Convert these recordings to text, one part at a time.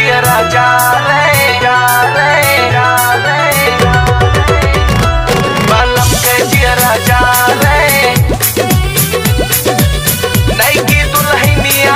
जियरा जा रे जा रे जा रे बलम के जियरा जा रे नई की दुल्हनिया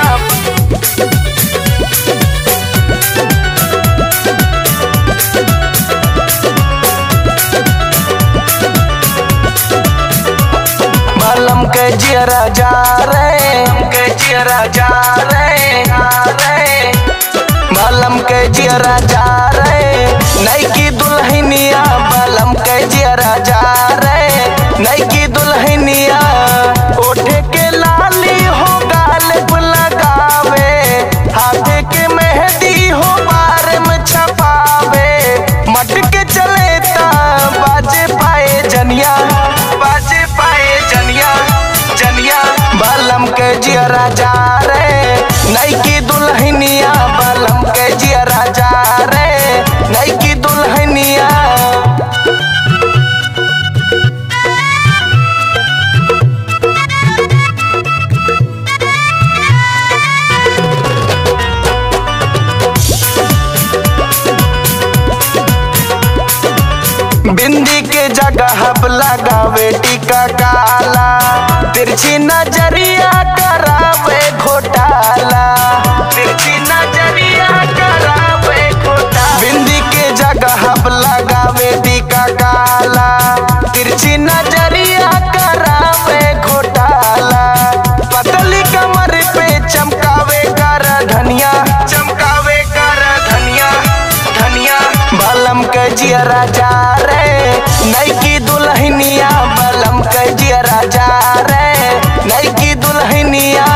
बलम के जियरा जा रे के जियरा जा रे जा रे बलम के जियरा जा रे नई की दुल्हनिया बलम के जियरा जा रे नई की दुल्हनिया ओठे के लाली हो गाल पे लगावे हाथ के मेहंदी हो बार में छपावे मटके चले ता बाजे पाए जनिया बाजे पाए जनिया जनिया बलम के जियरा जा रे नई की दुल्हनिया बलम के जियरा जा रे नई की दुल्हनिया बिंदी के जगह अब लगावे टीका काला तिरछी नजरिया करावे घोटाला तिरछी नजरिया करावे घोटाला बिंदी के जगह अब लगावे टीका काला तिरछी नजरिया करावे घोटाला पतली कमर पे चमकावे कर धनिया चमकावे कर धनिया धनिया बलम के जियरा जा रे नई की दुल्हनिया बलम के जियरा जा रे नई की दुल्हनिया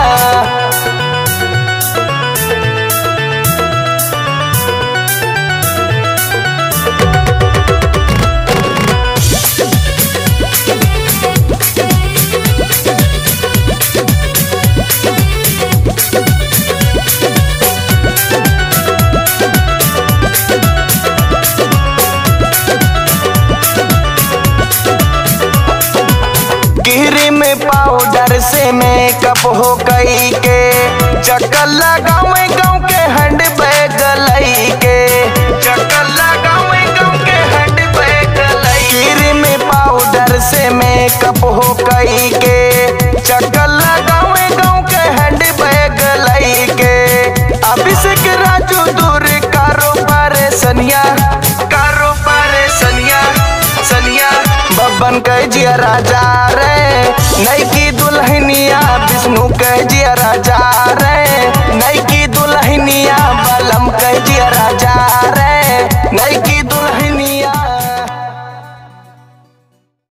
गिरी में पाउडर से मेकअप हो गई के चक्कर लगावे गाँव के हैंड बैग लई के चक्कर लगावे गाँव के हैंड बैग लई गिरी में पाउडर से मेकअप हो गई के चक्कर लगावे गाँव के हैंड बैग लई के अभिषेक राजू दूर कारो परेशनिया कारो परेशनिया सनिया बब्बन के जिया राजा रे नई की दुल्हनिया